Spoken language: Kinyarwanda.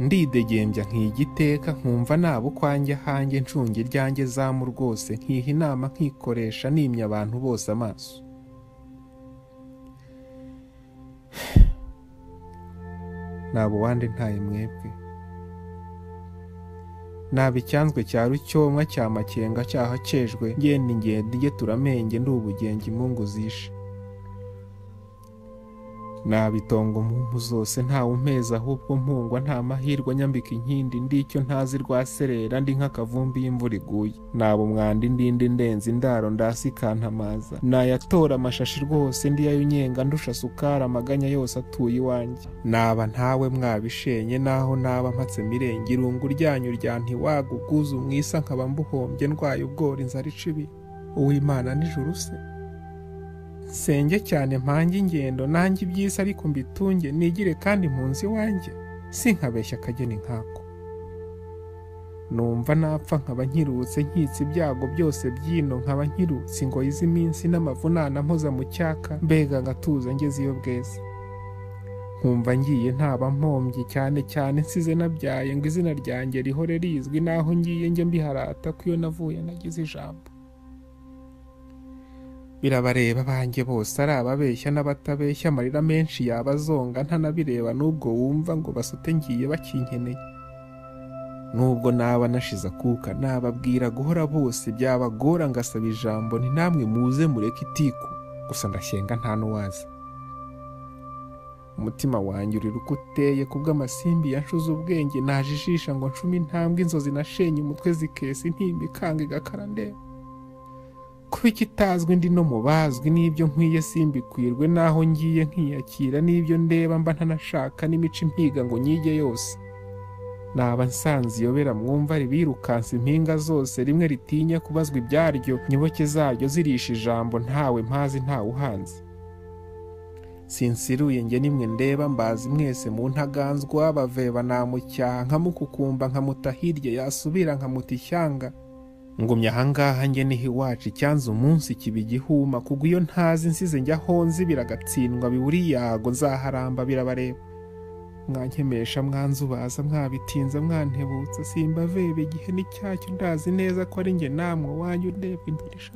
ndidegembya nkigiteka nkumva naba ukwanjye ahanjye ncunge iryanjye zamu rwose nkiha inama nkikoresha nimye abantu bose amaso naba uwande ntaye mwebwe naba icyanzwe cya rucyomwa cya makenga cyaha cejwe ngenda ingenda ijye turamenge ndi ubugenge imungu zishe nabitongo mpungu zose ntawe umpeza ahubwo mpungwa nta mahirwe nyambika inkindi ndi icyo ntazi rwa serera ndi nk'akavumbi y'imvura iguye naba umwanda indindi ndenze indaro ndasi ikantamaza nayatora amashashi rwose ndi yayo unyenga ndusha sukari amaganya yose atuye iwanjye naba ntawe mwabishenye naho naba mpatse mirenge irungu ryanyu rya ntiwaga ubwuzu mwisa nkaba mbuhombye ndwaye ubwora inzara ica ibi uwimana nijoro se senge cyane mpange ingendo nange iby'isi ariko mbitunge nigire kandi mpunzi iwanjye sinkabeshya akageni nkako numva napfa nkaba nkirutse nkitse ibyago byose by'ino nkaba nkirutse ingoyi z'iminsi n'amavunana mpoza mu cyaka mbega ngatuza ngeze iyo bweze nkumva ngiye ntaba mpombye cyane cyane nsize nabyaye ngo izina ryanjye rihore rizwi n'aho ngiye njye mbiharata ko iyo navuye nagize ijambo birabareba banjye bose ari ababeshya n'abatabeshya amarira menshi yaba azonga ntanabireba n'ubwo wumva ngo basute ngiye bakinkeneye nubwo naba nashize akuka nababwira guhora bose byabagora ngasaba ijambo ni namwe muze mureke itiku gusa ndashyenga nta n'uwaza umutima wanjye urira uko uteye kubw'amasimbi yanshuze ubwenge najijisha ngo ncume intambwe inzozi nashenye umutwe zikesa intimba ikanga igakara ndeba kuba ikitazwi ndi no mu bazwi n'ibyo nkwiye simbikwirwe n'aho ngiye nkiyakira n'ibyo ndeba mba ntanashaka n'imico impiga ngo nyige yose naba nsanze iyobera mwumva ribirukansa impinga zose rimwe ritinya kubazwa ibyaryo nyoboke zaryo zirisha ijambo ntawe mpazi ntawe uhanze sinsiruye njye nimwe ndeba mbazi mwese mu ntaganzwa baveba namucyaha nkamukukumba nkamuta hirya yasubira nkamuta ishyanga ngumya ahangaha njye niho iwacu icyanze umunsi kiba igihuma kugwa iyo ntazi nsize njya honzi biragatsindwa biburi yago nzaharamba birabareba mwankemesha mwanzubaza mwabitinza mwantebutsa simbavebe igihe n'icyacyo ndazi neza ko ari njye namwe wanyu ndebwa indoresha